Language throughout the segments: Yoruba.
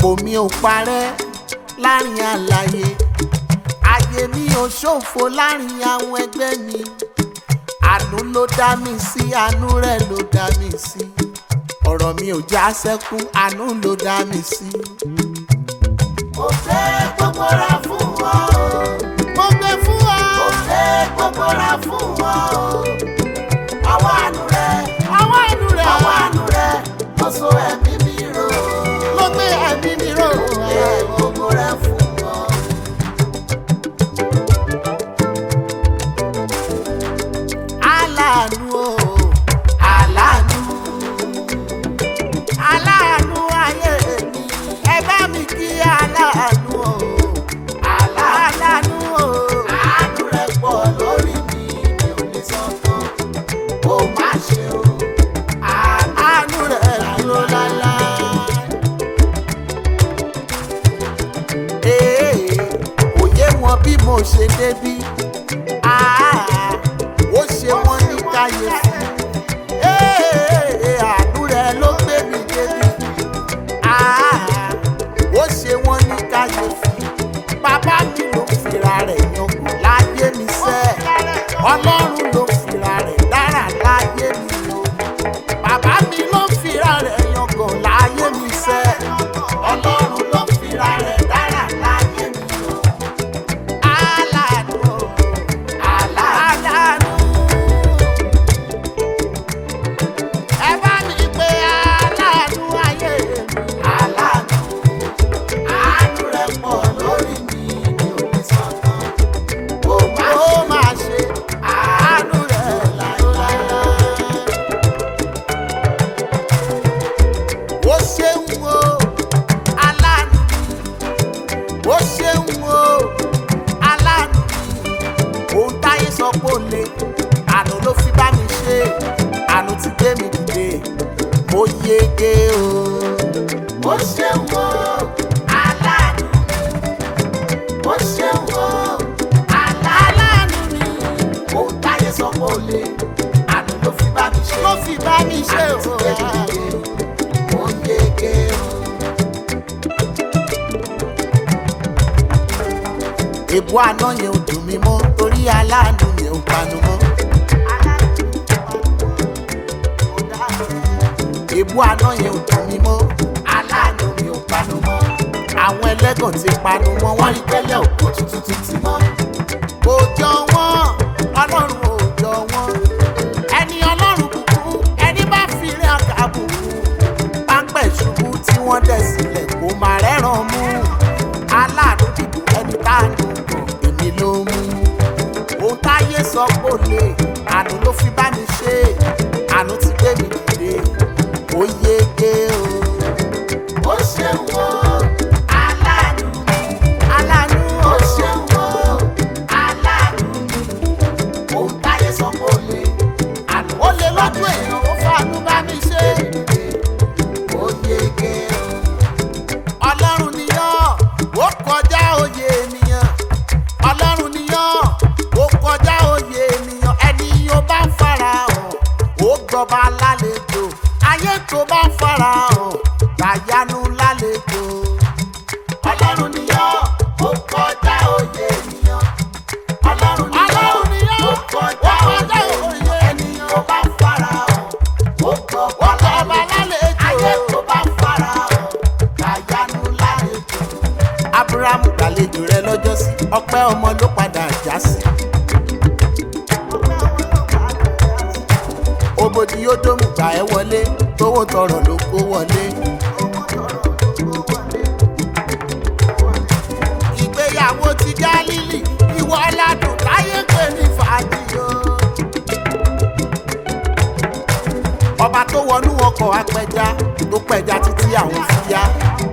ògo mi ò parẹ́ láàrin àlàyé ayé mi ò ṣòfò láàrin àwọn ẹgbẹ́ mi àánú ló dá mi sí àánú rẹ̀ ló dá mi sí ọ̀rọ̀ mi ò já sẹ́kù àánú ló dá mi sí. mo fẹ́ gbogbo ra fún wọn o. mo gbé fún ọ. mo fẹ́ gbogbo ra fún wọn o. ọwọ́ àánú rẹ̀ àwọn àánú rẹ̀ ọwọ́ àánú rẹ̀ mo so ẹ̀mí mi rò ó. ló gbé ẹ̀mí mi rò. Ẹ gbogbo rẹ̀ fún wọn. aláàánú o Àlànà aláàánú ayé mi ẹ bá mi kí aláàánú o aláàánú o àánú rẹ̀ pọ̀ lórí mi mi ò lè sọ tán. Ó má ṣe o. àánú rẹ̀ dúró láéláé. Ee, kò yé wọn bí mo ṣe débí Ah, ó ṣe wọn ní káyéfì Ee, àánú rẹ̀ ló gbé mi débí Ah, ó ṣe wọn ní káyéfì bàbá mi ló fira rẹ̀ yangàn láyé mi sẹ́ ọlọ́run ló fira rẹ̀ dára láyé mi o bàbá mi ló fira rẹ̀ yangàn láyé mi sẹ́ ọlọ́run ló fira rẹ̀ dára láyé mi o aláàánú o, aláàánú ẹ bá mi pé aláàánú ayé mi. Àlànà àánú rẹ̀ pọ̀ lórí mi mi ò lè sọ tán. Ó má ó ṣe o. máa ṣe àánú rẹ̀ láéláé. ó ṣeun o aláàánú mi ó ṣeun o aláàánú mi ohun táyé sọ pé ó le àánú ló fi bá mi ṣe àánú ti gbé mi dìde mo yege o. Ó ṣeun o. Àlànà ó ṣeun o. Àlànà aláàánú mi ohun táyé sọ pé ó le. Àánú ló fi bá mi ṣe. ló fi bá mi ṣe Àánú ti o. gbé mi dìde. Ó yege o. èbú àná yẹn ò dùn mí mọ́ torí aláàánú yẹn ò panu mọ́. èbú àná yẹn ò dùn mí mọ́ aláàánú mi ò panu mọ́. àwọn ẹlẹ́gàn ti panu mọ́ wọ́n rí pẹ́lẹ́ òkú tuntun ti tì mọ́. kò jọ wọ́n ọlọ́run ò jọ wọ́n. ẹni ọlọ́run bùkún ẹni bá fi rí ọkà bùkún. pápẹ́ ṣubú tí wọ́n dẹ̀ sílẹ̀ kó máa rẹ́ràn mú. aláàánú dìbò ẹni tá a nù kàn èmi ló mú. ohun táyé sọ pé ó lè àánú ló fi bá mi ṣe àánú ti gbé mi dìde ó yege o. Ó ṣeun o. Àlànà aláàánú ó o. ṣeun o. Àlànà ohun táyé sọ pé ó le. Àánú ó lè lọ́dún èèyàn ó fàánú bá mi ṣe. ó yege o. ọlọ́run níyàn ó kọjá òye ènìyàn ọlọ́run níyàn ó kọjá òye ènìyàn ẹni yóò bá ń farahàn ó gbọba lálejò ayé tó bá ń farahàn gbàyanu lálejò. Ọlọ́run ni yọ́, ó kọjá òye ènìyàn. Ọlọ́run ni yọ́, Ọlọ́run ni yọ́, ó kọjá ó kọjá òye òye ènìyàn. Ènìyàn bá farahàn, ó gbọ́gbọ́ ó gbọba lálejò. Ayé tó bá farahàn, kàyánu lálejò. abrahamu gbàlejò rẹ lọ́jọ́sí ọpẹ́ ọmọ ló padà já sí. ògbòdì yóò dómù gbà ẹ́ wọlé tówó tọrọ ló kó wọlé. ìgbéyàwó ti gálílì ìwọ ládùn táyé ń pè ní fàájì o. ọba tó wọnú ọkọ̀ apẹja tó pẹja títí àwọn fi yá.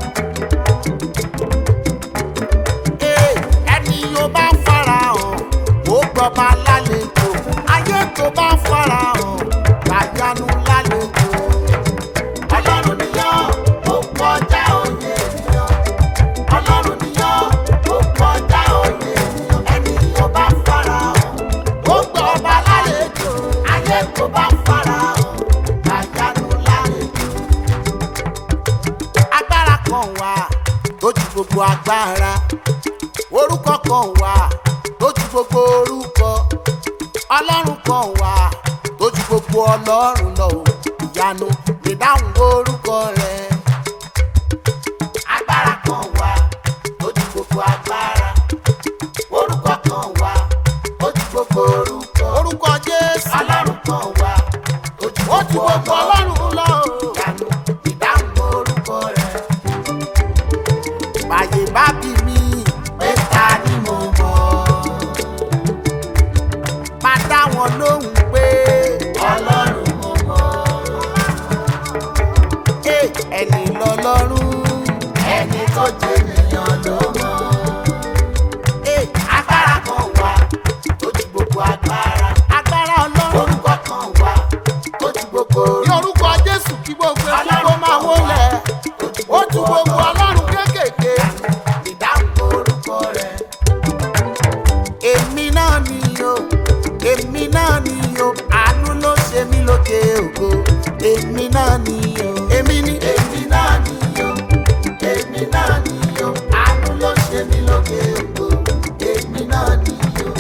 Ee, ẹni yóò bá farahàn ó gbọba lálejò ayé tó bá farahàn gbàyanu lálejò. Ọlọ́run ni yọ́, ó kọjá òye ènìyàn. Ọlọ́run ni yọ́, ó kọjá òye ènìyàn. Ènìyàn bá farahàn, ó gbọ́ba lálejò. Ayé tó bá farahàn, kàyánu lálejò. agbára kan wà tó ju gbogbo agbára orúkọ kan wà tó ju gbogbo orúkọ ọlọ́run kan wà tó ju gbogbo ọlọ́run lọ o ìyanu ìdáhùn orúkọ rẹ̀ agbára kan wà tó ju gbogbo agbára orúkọ kan wà tó ju gbogbo orúkọ orúkọ jésù ọlọ́run kan wà tó ju ó ju gbogbo ọlọ́run lọ o. ìyanu ìdáhùn orúkọ rẹ̀ báyé bá bí mi pé ta ni mo mọ̀ máa dá wọn lóhùn pé ọlọ́run mo mọ̀ "Ẹ, ẹni lọ́lọ́run ẹni tó jẹ́ ènìyàn ló mọ̀ Ẹ, agbára kan wà tó ju gbogbo agbára agbára ọlọ́run orúkọ kan wà tó ju gbogbo ní orúkọ jésù kí gbogbo ẹkú kó máa wólẹ̀ ó ju gbogbo ọlọ́run kéékèèké ìdáhùn orúkọ rẹ̀ èmi náà ni o èmi náà ni o àánú ló ṣe mí lókè ògo èmi náà ni o èmi ni èmi náà ni o èmi náà ni o àánú ló ṣe mí lókè ògo èmi náà ni o.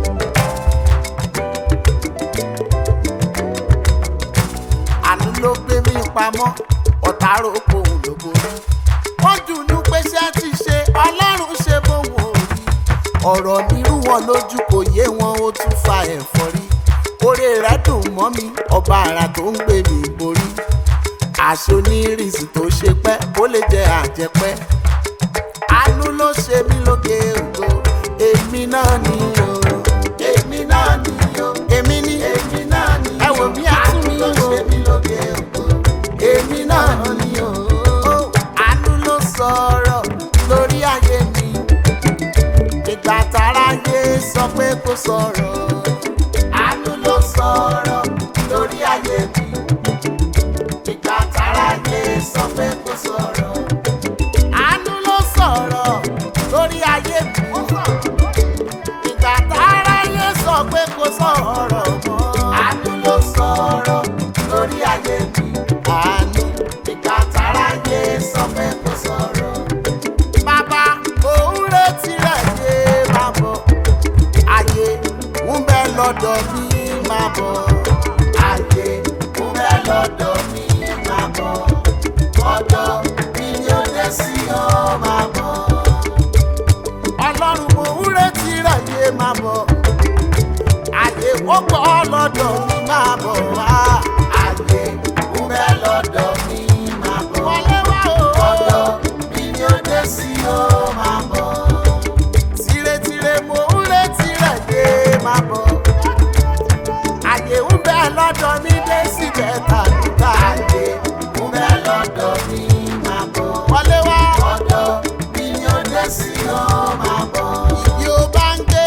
àánú ló gbé mi pamọ́ ọ̀tá rògbò òun ló borí. wọ́n dùnú pé ṣé ti ṣe ọlọ́run ṣe bóun ò rí. ọ̀rọ̀ mi rú wọn lójú kò yé wọn ó tún fa ẹ̀fọ́rí. oore rẹ̀ dùn mọ́ mi ọba àrà tó ń gbé mi borí. aṣọ onírìsì tó ṣe pẹ́ kó lè jẹ àjẹpẹ́. àánú ló ṣe mí lóge ògo èmi náà ni o èmi náà ni o èmi ni èmi náà ni ẹ wò bí a tún àánú mi ló wò. ṣe mí lókè ògo èmi náà ni o. àánú ló sọ̀rọ̀ lórí ayé mi. ìgbà tára yé sọ pé kò sọ̀rọ̀. àánú ló sọ̀rọ̀ lórí ayé mi ìgbà tára yé sọ pé kò sọ̀rọ̀ àánú ló sọ̀rọ̀ lórí ayé mi. ìgbà tára yé sọ pé kò sọ̀rọ̀ mọ́. àánú ló sọ̀rọ̀ lórí ayé mi àánú. ìgbà tára yé sọ pé kò sọ̀rọ̀. bàbá òun retí rẹ̀ yé máa bọ̀. ayé ń bẹ lọ́dọ̀ mi máa bọ̀. ayé mo fẹ́ lọ́dọ̀ mi máa bọ̀ ọ̀dọ̀ mi ni ó dé sí ọ máa bọ̀. ọlọ́run mo ń retí rẹ̀ yé máa bọ̀ àyè ó gbọ́ lọ́dọ̀ mi máa bọ̀ wá ayé mo fẹ́ lọ́dọ̀ mi máa bọ̀ wọlé wá o ọ̀dọ̀ mi ni ó dé sí ọ máa bọ̀. tìrẹtìrẹ mo ń retí rẹ̀ yé máa bọ̀ àyè ń bẹ lọ́dọ̀ mi dé síbẹ̀ tàbíkà ayé mo fẹ́ lọ́dọ̀ mi máa bọ̀ wọlé wá ọ̀dọ̀ mi ni ó dé sí ọ máa bọ̀. ìdí ó bá ń gbé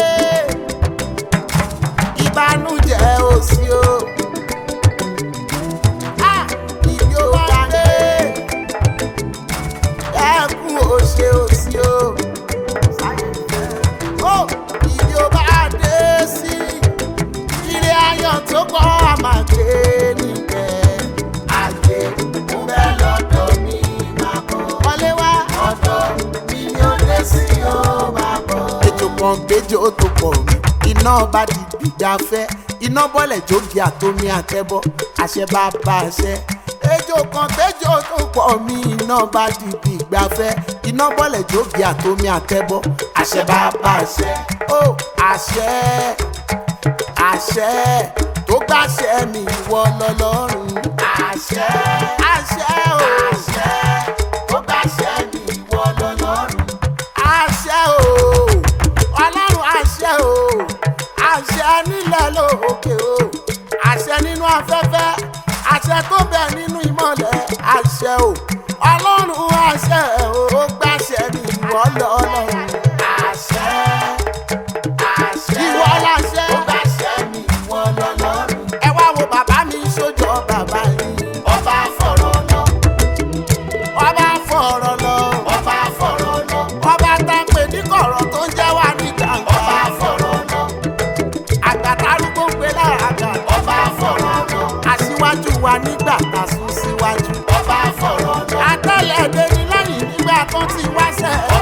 ìbànújẹ́ ò sí o. Ah, ìdí ó bá ń gbé ẹkún ò ṣe ò sí o. Ó, ìdí ó bá dé sí ilé ayọ̀ tó kọ́ àmàgbé níbẹ̀. ayé mo fẹ́ lọ́dọ̀ mi máa bọ̀ wọlé wá. ọ̀dọ̀ mi ni ó dé sí ọ máa bọ̀. ejò kan gbẹjọ tó pọ̀ mí iná bá di gbìgbàfẹ́ iná bọ́lẹ̀ jógi àtomi àtẹ́bọ́ àṣẹ bá bá àṣẹ. ejò kan gbẹjọ tó pọ̀ mí iná bá di gbìgbàfẹ́ iná bọ́lẹ̀ jógi àtomi àtẹ́bọ́ àṣẹ bá bá àṣẹ. ó àṣẹ àṣẹ tó gbàṣẹ mi wọ lọ́lọ́run. àṣẹ àṣẹ o àṣẹ tó bá ṣẹ mi ìwọ lọ́lọ́run. àṣẹ o ọlọ́run àṣẹ o àṣẹ nílẹ̀ lókè o àṣẹ nínú afẹ́fẹ́ àṣẹ tó bẹ̀ nínú ìmọ̀lẹ̀ àṣẹ o ọlọ́run àṣẹ o ó gbàṣẹ ní ìwọ lọ́lọ́run àṣẹ àṣẹ ìwọ láṣẹ tó bá ṣẹ mi ìwọ lọ́lọ́run. ẹ wá wo bàbá mi sójọ bàbá yìí ọba fọ̀rọ̀ lọ ọba fọ̀rọ̀ lọ ọba fọ̀rọ̀ lọ ọba tá a pè ní kọ̀rọ̀ tó ń jẹ́ wá ní gbàngàn ọba fọ̀rọ̀ lọ àgbàtà arúgbó ń pe lára àgbà ọba fọ̀rọ̀ lọ aṣíwájú wa nígbà tá a sún síwájú. ọba fọ̀rọ̀ lọ àtẹ̀lẹ̀ ẹ̀dẹ̀ ni lẹ́yìn nígbà tó ti wá rẹ̀